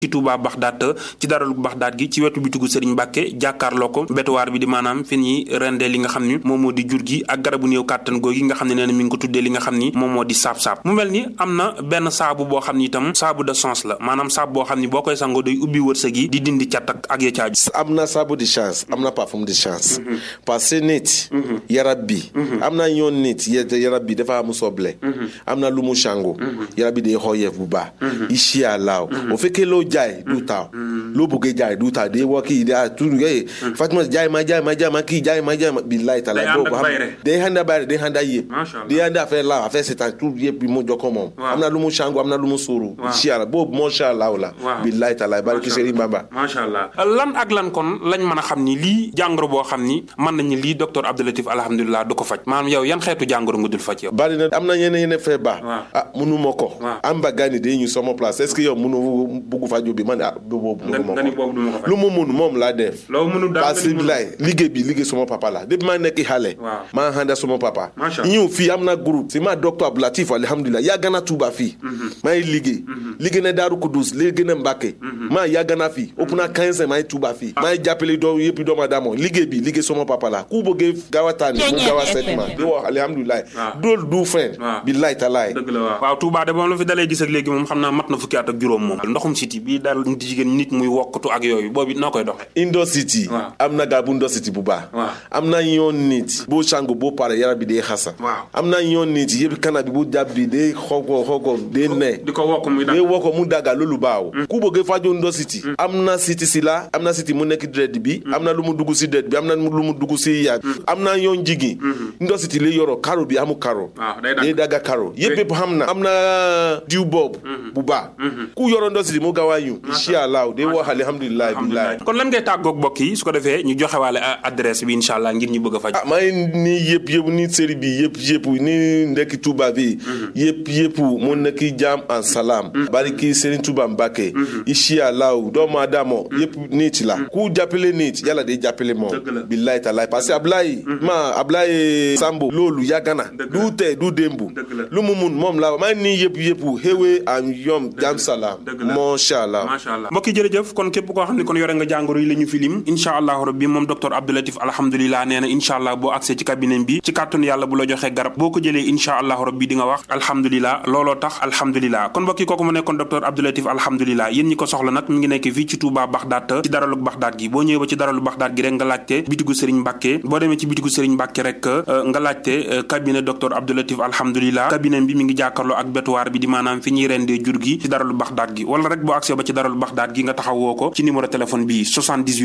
ci Touba Baxdaat ci daralu Baxdaat gi ci wetu bitigu Serigne Mbacke jàkkaarloo ko betuwaar bi di maanaam fi ñuy rendee li nga xam ni moom moo di jur gi ak garabu néew kàttan googi nga xam ne nee na mi ngi ko tuddee li nga xam ni moom moo di saab-saab mu mel ni am na benn saabu boo xam ni itam saabu de sens la maanaam saabu boo xam ni boo koy sangoo day ubbi wërsëg yi di dindi cat ak ak ya caaju am na saabu de chance am na parfum de chance parce que nit yarab bi am na yoon nit yarab bi dafa am soble am na lu mu sango yarab bi day xooyeef bu baax incha allah o fekkee loo jaay du taaw loo bëggee jaay du taaw day wax kii day tudd yooyu Fatima jaay ma jaay ma jaay ma kii jaay ma jaay ma billahi taala boobu xam day handa bayre day handa yëpp day handa affaire la affaire c'est un tout yëpp bi mu jokko moom am na lu mu sango am na lu mu suuru incha allah boobu macha allah la billahi taala barki Serigne Bamba macha allah lan ak lan kon lañ mën a xam ni lii jàngoro boo xam ni mën nañu lii docteur Abdoulatif alhamdulilah du ko faj maanaam yow yan xeetu jàngoro nga dul faj yow bari na am na yeneen yeneen feebar ah munu ma ko am ba gani day ñu sama place est-ce que yow munu bugg faju bi man ah boobu munu ma ko lu mu mun moom laa def parce que bilaay liggéey bi liggéey sama papa la depuis maa nekk xale maa handa sama papa ñëw fii am na groupe si ma docteur Abdoulatif alhamdulilah yàgg na Tuuba fii maa ngi liggéey liggéey na Daaru Kudus liggéey na Mbàkke maa yàgg na fii ëpp na 15 maa ngi Tuuba fii maa ngi jàppale doo yëpp doomu aadama liggéey bi liggéey sama papa la ku bëggee gaaw a tànn mu gaaw a seet ma di wax alhamdulilah dool du fen billaay talaay dëgg la waaw waaw Touba de moom la fi dalee gis ak léegi moom xam naa mat na fukki at ak juróom moom ndoxum siti bii daal nit jigéen nit muy wokkatu ak yooyu boobu noo koy doxe indo city am na gaa bu indo city bu baax am na yoon nit boo sangu boo pare yaram bi day xasa am na yoon nit yëpp kana bi bu jàpp bi day xoko xoko day ne di ko wokk muy day wokk mu daga loolu baaw ku bëgg faju indo city am na city si la am na city mu nekk dred bi am na lu mu dugg si dred bi am na lu mu dugg si yaag am na yoon jigi indo city li yoro karo bi amu karo day daga karo yëpp yëpp xam na am na diw boobu bu baax ku yoro indo city mu gaaw a ñu incha allah day wax alhamdulilah billahi kon lan ngay tàggoog mbokk yi su ko defee ñu joxe waale adresse bi incha allah ngir ñu bëgg a faj ah maa ngi nii yëpp yëpp ni série bi yëpp yëpp ni ndekki Touba bi yëpp yëpp mu nekk jaam en salam bariki Serigne Touba Mbacke incha allah doomu aadama yëpp nit la ku jàppale nit yàlla day jàppale moom billahi talaay parce que Ablaye ma Ablaye Sambo loolu yàgg na du tey du démbu lu mu mun moom la maa ngi nii yëpp yëpp xéwee am yom jaam salam macha allah mbokk yi jërëjëf kon képp koo xam ne kon yore nga jàngoro yi la ñu filim incha allahu rabbi moom docteur Abdoulatif alhamdulilah nee na incha allah boo accès ci cabinet bi ci kàttanu yàlla bu la joxee garab boo ko jëlee incha allahu rabbi di nga wax alhamdulilah looloo tax alhamdulilah kon mbokk yi kooku mu nekkoon docteur Abdoulatif alhamdulilah yéen ñi ko soxla nag mi ngi nekk fii ci Touba Baxdaat ci daralu Baxdaat gi boo ñëwee ba ci daralu Baxdaat gi rek nga laajte bitigu Serigne Mbacke boo demee ci bitigu Serigne Mbacke rek nga laajte cabinet docteur Abdoulatif alhamdulilah cabinet bi mi ngi jàkkaarloo ak betuwaar bi di maanaam fi ñuy rendee jur gi ci daralu Baxdaat gi wala rek boo accès ba ci daralu Baxdaat gi nga taxawoo ko ci numéro téléphone bi 78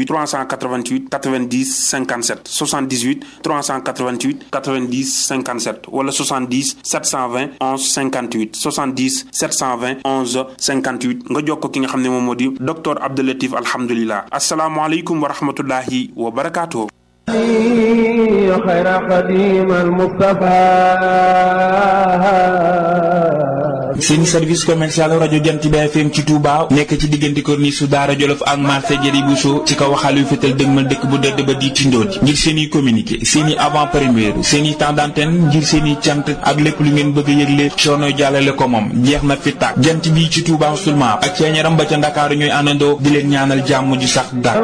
388 90 57 78 388 90 57 wala 70 720 11 58 70 720 11 58 nga jokkoo ki nga xam ne moom moo di docteur Abdoulatif alhamdulilah asalaamualeykum wa rahmatullahi wa barakaatu. خير قديم المصطفى seen service commercial rajo Jant bi FM ci Touba nekk ci diggante corniche su Daara Jolof ak marché Jëri Bousso ci kaw waxaal yu fetal dëgmal dëkk bu dëdd ba di tindooti ngir seen i communiqué seen i avant première seen i temps d'antenne ngir seen i cant ak lépp lu ngeen bëgg a yëgle soono jàllale ko moom jeex na fi tàkk jant bi ci Touba seulement ak ceeñaram ba ca Ndakaaru ñooy àndandoo di leen ñaanal jàmm ju sax dàkk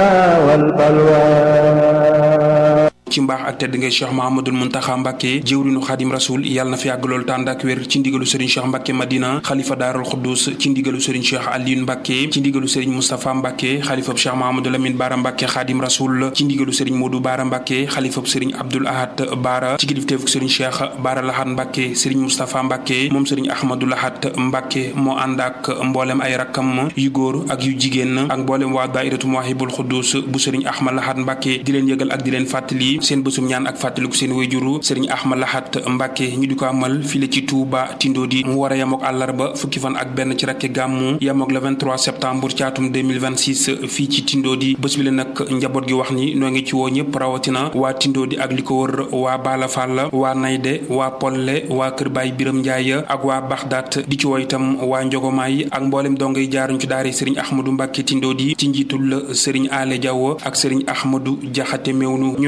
ci mbaax ak tedd ngay Cheikh Mahamadul Muntaxa Mbàkke jëwrinu Xaadim Rasul yàlla na fi yàgg loolu tànd ak wér ci ndigalu Serigne Cheikh Mbàkke Madina xalifa Daarul Xuddus ci ndigalu Serigne Cheikh Alioune Mbàkke ci ndigalu Serigne Moustapha Mbàkke xalifab Cheikh Mahamadou Lamine Baara Mbàkke Xaadim Rasul ci ndigalu Serigne Modou Baara Mbàkke xalifab Serigne Abdoul Ahad Baara ci kilifteefuk Serigne Cheikh Baara Lahat Mbàkke Serigne Moustapha Mbàkke moom Serigne Ahmadou Lahat Mbàkke moo ànd ak mboolem ay rakkam yu góor ak yu jigéen ak mboolem waa daairatu Mawahibul Xuddus bu Serigne Ahmad Lahat Mbàkke di leen yëgal ak di leen fàttali seen bësum ñaan ak fàttaliku seen wayjuru sëriñ Ahmad Lahat Mbàkke ñu di ko amal file ci Touba Tindodi mu war a yemook àllarba fukki fan ak benn ci rakke gàmmu yemook le 23 septembre ci atum 2026 fii ci Tindodi bés bi la nag njaboot gi wax ni noo ngi ci woo ñëpp rawatina waa Tindodi ak li ko wër waa Bala Fall waa Nayde waa Polle waa Kër Baay Biram Njaay ak waa Baxdaat di ci woo itam waa Njogomaay ak mboolem dongay jaaruñ ci daara sëriñ Ahmadou Mbàkke Tindodi ci njiitul sëriñ Ale Diaw ak sëriñ Ahmadou Jaxate Mewnu ñu xam ne ni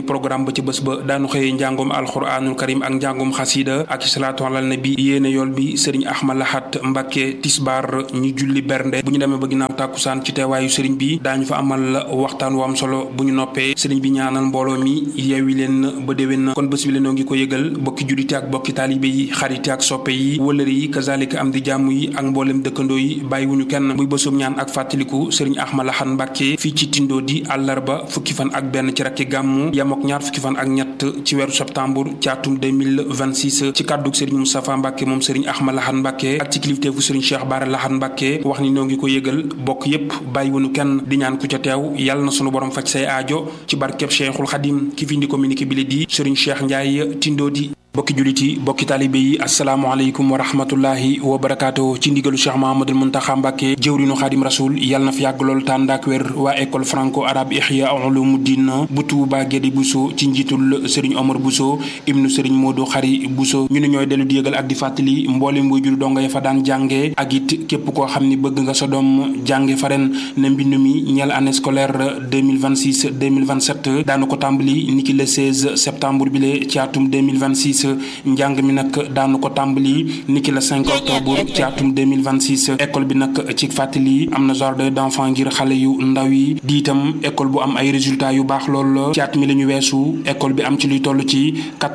programme ba ci bés ba daanu xëyee njàngum alxuraanul karim ak njàngum xasida ak salaatu alal nabi yéene yool bi sëriñ Ahmad Lahat Mbàkke tisbaar ñu julli bernde bu ñu demee ba ginnaaw tàkkusaan ci teewaayu sëriñ bi daañu fa amal waxtaan wu am solo bu ñu noppee sëriñ bi ñaanal mbooloo mi yeewi leen ba déwén kon bés bi leen noo ngi ko yëgal bokki jullite ak bokki taalibe yi xarite ak soppe yi wëlëre yi kazalika am di jàmm yi ak mboolem dëkkandoo yi bàyyiwuñu kenn muy bésum ñaan ak fàttaliku sëriñ Ahmad Lahat Mbàkke fii ci tindoo di àllarba fukki fan ak benn ci rakki gàmmu yamook ñaar fukki fan ak ñett ci weeru septembre ci atum 2026 ci kàddug sëriñ Moustapha Mbàkke moom sëriñ Ahmad Lahat Mbàkke ak ci kilifteefu sëriñ Cheikh Bara Lahat Mbàkke wax ni noo ngi ko yëgal bokk yépp bàyyiwuñu kenn di ñaan ku ca teew yàlla na sunu borom faj say aajo ci barkeb Cheikhul Xadim ki fi indi communiqué bi li di sëriñ Cheikh Ndiaye tindoo di bokki jullit yi bokki taalibe yi asalaamaaleykum wa rahmatullahi wa barakaatu ci ndigalu cheikh mahamadul muntaxa mbàkke jëwrinu xaadim rasul yàlla na fi yàgg lool tàndaak wér waa école franco arabe ihya ulumuddin bu tuuba gédi buso ci njiitul sëriñ omar buso ibnu sëriñ moodu xari buso ñu ne ñooy dellu di yëgal ak di fàttali mboolem way jur donga ya fa daan jànge ak it képp koo xam ni bëgg nga sa doom jànge fa ren ne mbind mi ñeel année scolaire 2026 2027 daanu ko tàmbali niki le 16 septembre bi le ci atum 2026 njàng mi nag daanu ko tàmbali niki la 5 octobre ci atum 2026 école bi nag ci fàttali am na jardin d'enfant ngir xale yu ndaw yi di itam école bu am ay résultats yu baax lool ci at mi la ñu weesu école bi am ci luy toll ci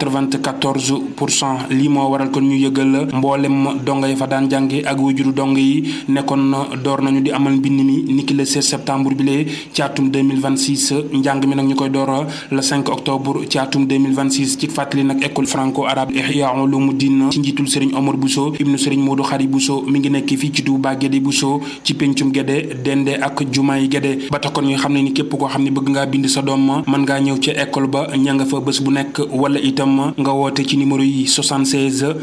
94 pour cent lii moo waral kon ñu yëgal mboolem donga yi fa daan jànge ak wajuru dong yi nekkoon door nañu di amal mbind mi niki le 16 septembre bi lee ci atum 2026 njàng mi nag ñu koy door le 5 octobre ci atum 2026 ci fàttali nag école franco arabe ihya ulumuddin ci njiitul sëriñ Omar Bousso ibnu sëriñ Modou Xari Bousso mi ngi nekk fii ci Touba Guédé Bousso ci pencum Guédé dende ak jumaay Guédé ba tax kon ñu xam ne ni képp koo xam ne bëgg ngaa bind sa doom mën ngaa ñëw ci école ba ña nga fa bés bu nekk wala itam nga woote ci numéro yi 76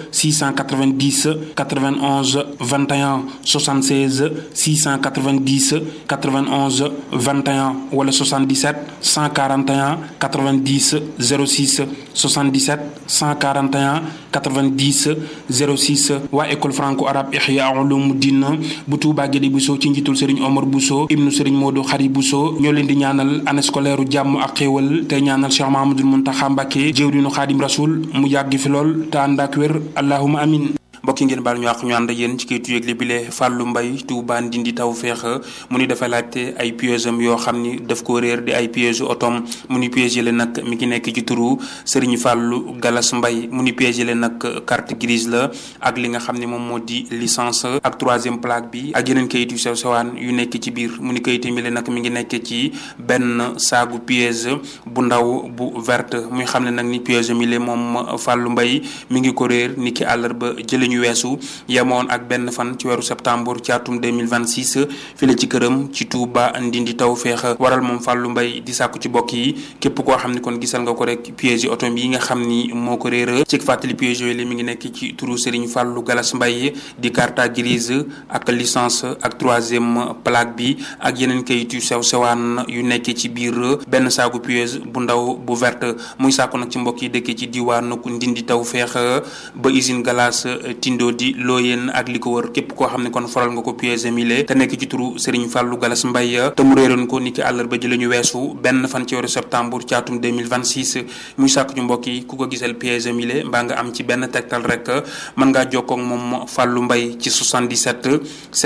690 91 21 76 690 91 21 wala 77 141 90 06 77 141 90 06 waa école franco arabe ihya ulumuddin bu Touba Guédé Bousso ci njiitul Serigne Omar Bousso ibnu Serigne Modou Xari Bousso ñoo leen di ñaanal année scolaire jàmm ak xéewal te ñaanal Cheikh Mahamadul Muntaxa Mbàkke jëwriñu Xaadim Rasul mu yàgg fi lool te ànd ak wér allahuma amin mbokki ngeen baal ñu àq ñu ànd ak yéen ci kayitu yëgle bile Fallou Mbaye Touba Ndindi taw feex mu ni dafa laajte ay pièges am yoo xam ni daf ko réer di ay pièges otom mu ni pièges yi nag mi ngi nekk ci turu Serigne Fallou Galas Mbaye mu ni pièges yi nag carte grise la ak li nga xam ne moom moo di licence ak troisième plaque bi ak yeneen kayit yu sew sewaan yu nekk ci biir mu ni kayit mi nag mi ngi nekk ci benn saagu piège bu ndaw bu verte muy xam ne nag ni piège mi moom Fallou Mbaye mi ngi ko réer ni ki àllarba jële ñu weesu yemoon ak benn fan ci weeru septembre ci atum 2026 fi la ci këram ci Touba Ndindi taw feex waral moom Fallou Mbaye di sàkku ci bokk yi képp koo xam ni kon gisal nga ko rek piège oto yi nga xam ni moo ko réer ci fàttali piège yooyu li mi ngi nekk ci turu Serigne Fallou Galas Mbaye di carte grise ak licence ak troisième plaque bi ak yeneen kayit yu sew sewaan yu nekk ci biir benn saagu piège bu ndaw bu verte muy sàkku nag ci mbokk yi dëkk ci diwaanu Ndindi taw feex ba usine galas tindo di looyeen ak li ko wër képp koo xam ne kon faral nga ko piège mile te nekk ci turu Serigne Fallou Galas Mbaye te mu réeroon ko ni ki àllarba ji la ñu weesu benn fan ci weeru septembre ci atum 2026 muy sàkk ci mbokk yi ku ko gisal piège mile mbaa nga am ci benn tegtal rek mën ngaa jokkoo ak moom Fallou Mbaye ci 77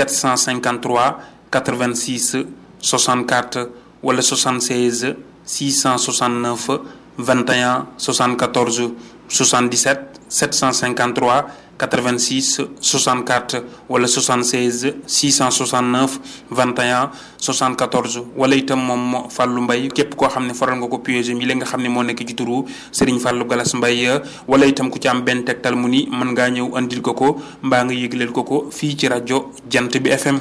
753 86 64 wala 76 669 21 74 77 753 86 64 wala 76 669 21 74 wala itam moom Fallou Mbaye képp koo xam ne faral nga ko piège mi li nga xam ne moo nekk ci turu Serigne Fallou Galas Mbaye wala itam ku ci am benn tegtal mu ni mën ngaa ñëw andil ko ko mbaa nga yëgleel ko ko fii ci rajo Jant bi FM.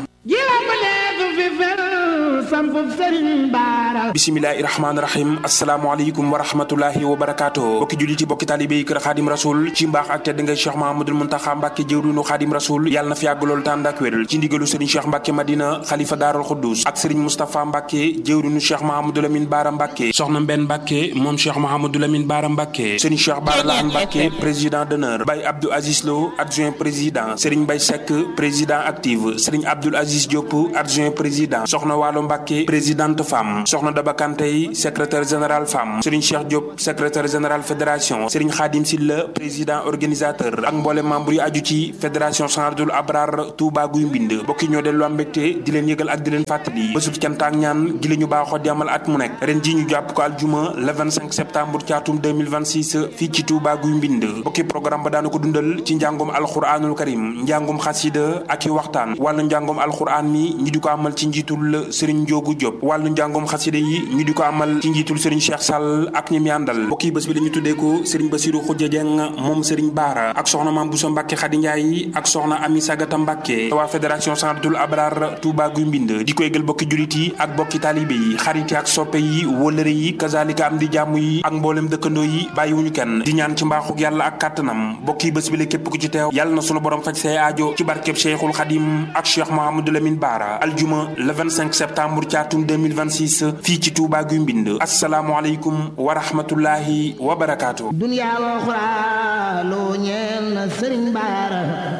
bisimilahi rahmaani rahim asalaamaaleykum wa rahmatullahi wa barakaatu bokki jullit yi bokki taalibé yi kër xaadim rasul ci mbaax ak tedd ngay cheikh mahamadul muntaxa mbàkke jëwriñu xaadim rasul yàlla na fi yàgg loolu tànd ak wéral ci ndigalu sëriñ cheikh mbàkke madina xalifa daarul xuddus ak sëriñ moustapha mbàkke jëwriñu cheikh mahamadul amin baara mbàkke soxna mbenn mbàkke moom cheikh mahamadul amin baara mbàkke sëriñ cheikh baara lahan mbàkke président d'honneur bay abdou aziz lo adjoint président sëriñ bay seck président active sëriñ abdoul aziz diop adjoint président soxna waalo Mbacke présidente femme soxna Daba Kantey secrétaire général femme Serigne Cheikh Diop secrétaire général fédération Serigne Khadim Silla président organisateur ak mboole membre yi aju ci fédération Sanadul Abrar Touba Guy Mbind bokki ñoo dellu am mbégte di leen yëgal ak di leen fàttali bésub cant ak ñaan gi la ñu baaxoo di amal at mu nekk ren ji ñu jàpp ko aljuma le 25 septembre ci atum 2026 fii ci Touba Guy Mbind bokki programme ba daana ko dundal ci njàngum alxuraanul karim njàngum xasida ak i waxtaan wàllu njàngum alxuraan mi ñi di ko amal ci njiitul Serigne Ndiogu Diop wàllu njàngum xasida yi ñi di ko amal ci njiitul Serigne Cheikh Sall ak ñi mi àndal bokki bés bi la ñu tuddee ko Serigne Bassirou Khoudia Dieng moom Serigne Baara ak soxna Mame Bousso Mbacke Khady Ndiaye ak soxna Ami Sagata Mbacke waa fédération Sanadul Abrar Touba Guy Mbind di ko yëgal bokki julit yi ak bokki taalibe yi xarit yi ak soppe yi wëllëre yi kazalika am di jàmm yi ak mboolem dëkkandoo yi bàyyiwuñu kenn di ñaan ci mbaaxuk yàlla ak kàttanam bokki bés bi la képp ku ci teew yàlla na sunu borom faj say aajo ci barkeb Cheikhul Khadim ak Cheikh Mouhamadou Lamine Bara aljuma le 25 septembre ci atum 2026 fii ci Touba Guy Mbind asalaamualeykum wa rahmatullahi wa barakaatu. dunya wa uxra loo ñeel na Sëriñ Bara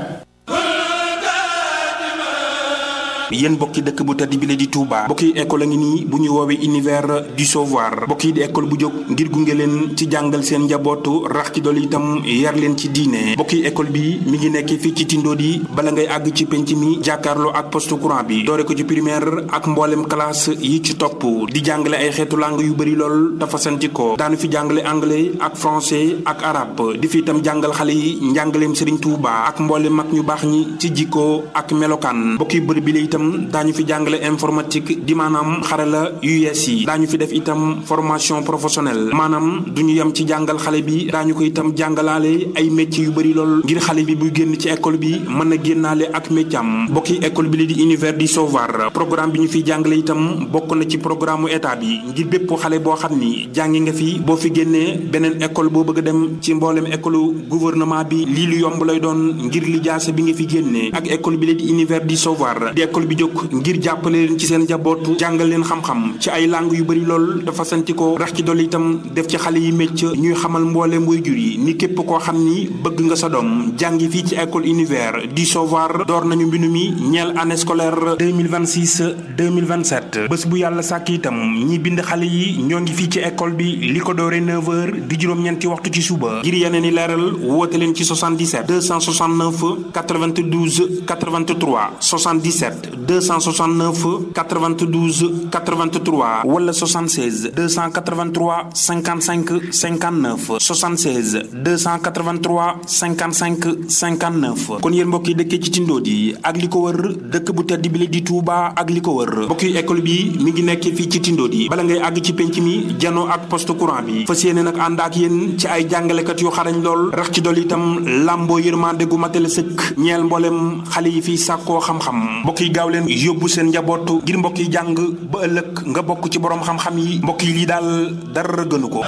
yéen bokki dëkk bu tedd bi la di Touba bokki école a ngi nii bu ñu woowee univers du savoir bokki di école bu jóg ngir gunge leen ci jàngal seen njabootu rax ci dool itam yar leen ci diine bokki école bi mi ngi nekk fii ci Tindodi bala ngay àgg ci penc mi jàkkaarloo ak poste courant bi doore ko ci primaire ak mboolem classe yi ci topp di jàngale ay xeetu langue yu bëri lool dafa santi ko daanu fi jàngale anglais ak français ak arabe di fi itam jàngal xale yi njàngaleem Serigne Touba ak mboolem mag ñu baax ñi ci jikko ak melokaan bokki bërëb bi la itam daañu fi jàngale informatique di maanaam xarala yu yees yi daañu fi def itam formation professionnelle maanaam du ñu yem ci jàngal xale bi daañu ko itam jàngalaale ay métiers yu bëri lool ngir xale bi buy génn ci école bi mën a génnaale ak métier am bokki école bi li di univers du savoir programme bi ñu fiy jàngale itam bokk na ci programme état bi ngir bépp xale boo xam ni jàngi nga fi boo fi génnee beneen école boo bëgg a dem ci mboolem école gouvernement bi lii lu yomb lay doon ngir li jaase bi nga fi génnee ak école bi li di univers du savoir di école bi jóg ngir jàppale leen ci seen njaboot jàngal leen xam-xam ci ay langue yu bëri lool dafa santi ko rax ci dolli itam def ci xale yi métier ñuy xamal mboole waajur yi ni képp koo xam ni bëgg nga sa doom jàngi fii ci école univers du savoir door nañu mbindu mi ñeel année scolaire 2026 2027 bés bu yàlla sàkk itam ñi bind xale yi ñoo ngi fii ci école bi li ko dooree 9h di juróom-ñeenti waxtu ci suba ngir yeneen i leeral woote leen ci 77 269 92 83 77 269 92 83 wala 76 283 55 59 76 283 55 59 kon yéen mbokk yi dëkkee ci Tindodi ak li ko wër dëkk bu tedd bi la di Touba ak li ko wër mbokk yi école bi mi ngi nekk fii ci Tindodi bala ngay àgg ci penc mi janoo ak poste courant bi fas yéene nag ànd ak yéen ci ay jàngalekat yu xarañ lool rax ci dool itam làmboo yërmande gu matale sëkk ñeel mboolem xale yi fii sàkkoo xam-xam mbokk yi gaaw leen yóbbu seen njaboot ngir mbokk yi jàng ba ëllëg nga bokk ci borom xam-xam yi mbokk yi lii daal dara gënu ko.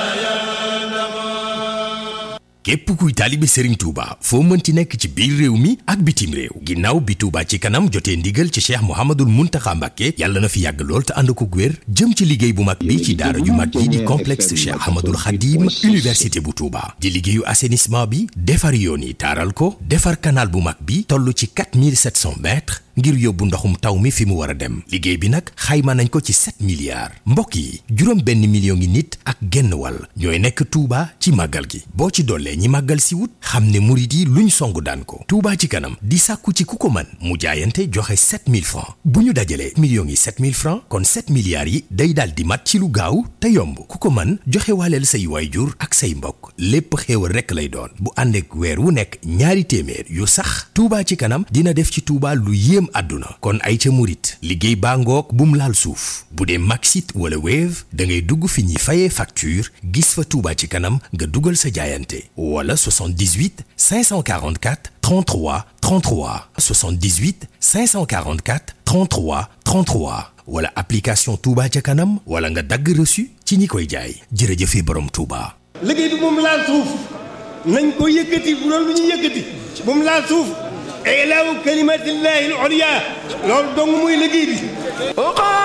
képp kuy taalibe Serigne Touba foo mënti nekk ci biir réew mi ak bitim réew ginnaaw bi Touba ci kanam jotee ndigal ci cheikh Mouhamadul Mountakha Mbacké yàlla na fi yàgg lool te ànd ko wér jëm ci liggéey bu mag bi ci daara ju mag yi di complexe cheikh Ahmadul Khadim université bu Touba di liggéeyu assainissement bi defar yoon yi taaral ko defar canal bu mag bi toll ci 4700 mètres ngir yóbbu ndoxum taw mi fi mu war a dem liggéey bi nag xayma nañ ko ci 7 milliards mbokk yi juróom benn million ngi nit ak genn wàll ñooy nekk Touba ci màggal gi boo ci dollee ñi màggal si wut xam ne murit yi luñ song daan ko Touba ci kanam di sàkku ci ku ko mën mu jaayante joxe 7000 francs bu ñu dajalee millions yi 7000 francs kon 7 milliards yi day daal di mat ci lu gaaw te yomb ku ko mën joxe waaleel say waayjur ak say mbokk lépp xéewal rekk lay doon bu ànd ak weer wu nekk ñaari téeméer yu sax Touba ci kanam dina def ci Touba lu yéem àdduna kon ay ca murit liggéey baa ngoog bum laal suuf bu dee Maxit wala Wave da ngay dugg fi ñuy fayee facture gis fa Touba ci kanam nga dugal sa jaayante wala 78 544 33 33 78 544 33 33 wala application Touba ca kanam wala nga dagg reçu ci ñi koy jaay jërëjëfe borom Touba. liggéey bi moom laal suuf nañ ko yëkkati bu doon lu ñu yëkkati moom laal suuf ilaahu kalimatillahi al-ulya loolu dong muy liggéey bi